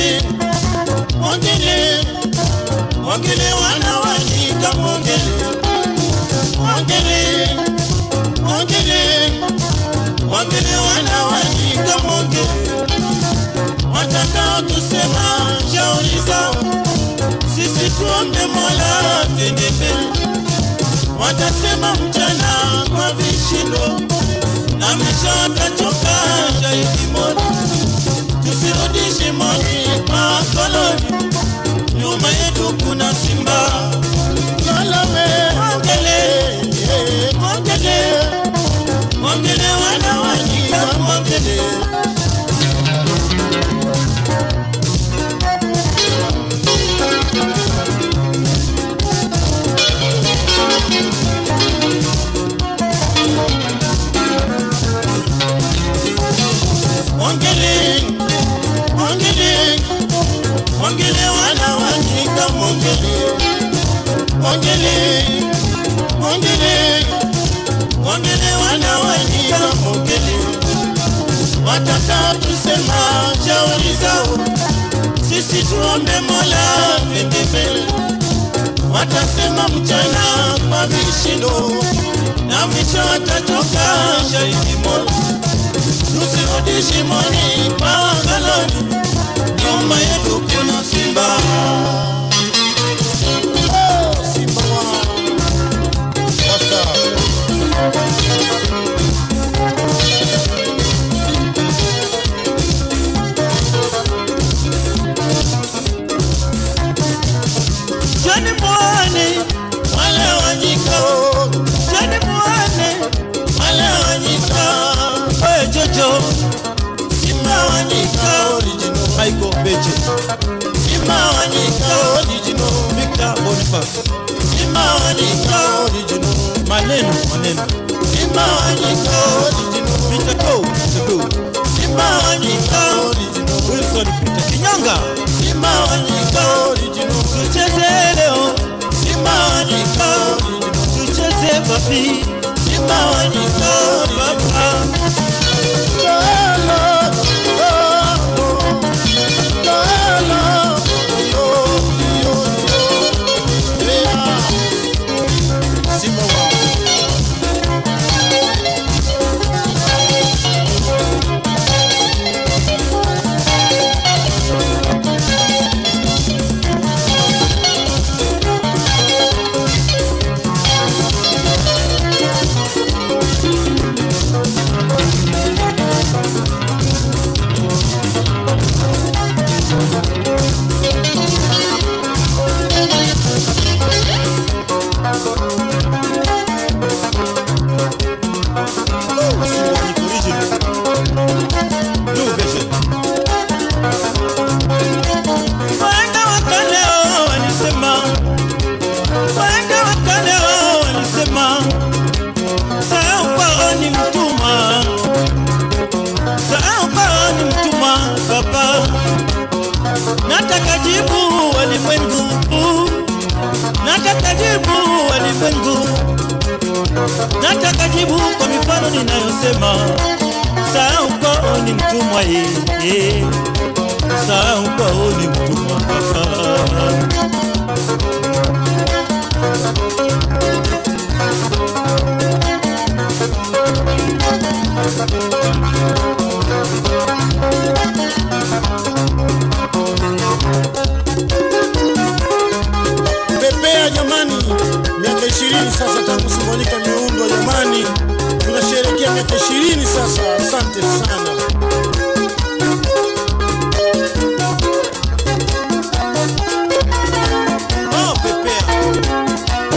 mwongele mwongele mwongele wana wanyika mwongele mwongele mwongele mwongele wana wanyika mwongele watakao tusema shauri zao sisi tuombe mola twende mbele watasema mchana kwa vishindo na mwisho watachoka shahidi moja tusirudi shimoni kwa koloni nyuma yetu kuna simba Salome, mwongele mwongele mwongele wana wanyika mwongele mwongele mwongele mwongele wana wanyika mwongele mwongele mwongele mwongele wana wanyika mwongele wataka tusema shauri zao sisi tuombe mola twende mbele watasema mchana kwa vishindo na mwisho watachoka shahidi mola tusirudi shimoni kwa galoni, nyuma yetu kuna simba. Oh, simba wa Sasa. Jani mwane wale wanyika, jani mwane wale wanyika, oye jojo Simba wanyika original Michael Beche Simba wanyika original Victor Boniface Simba wanyika original maneno maneno Simba wanyika original Peter Ko Peter Ko Simba wanyika original Wilson Peter Kinyanga Simba wanyika original tucheze leo Simba wanyika original tucheze papi Simba wanyika papa Wahenga wa kale walisema, wahenga wa kale walisema, sahau kwao ni mtumwa, sahau kwao ni mtumwa. Baba, nataka jibu walimwengu, nataka jibu walimwengu, nataka jibu kwa mifano ninayosema, sahau kwao ni mtumwa yeye sahau kwao ni mtumwa baba. Pepea jamani, miaka ishirini sasa tangu Simfonika miundwa jamani, tunasherehekea miaka ishirini sasa. Asante sana. Oh, pepea.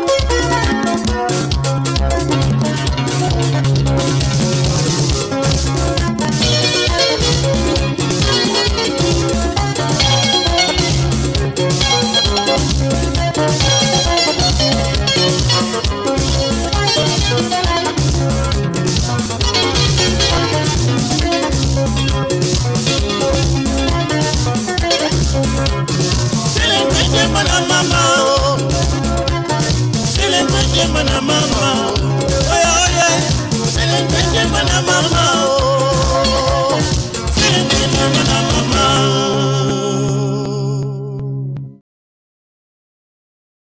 Silengenge mwana mama oh. Silengenge mwana mama Oye oye Silengenge mwana mama oh.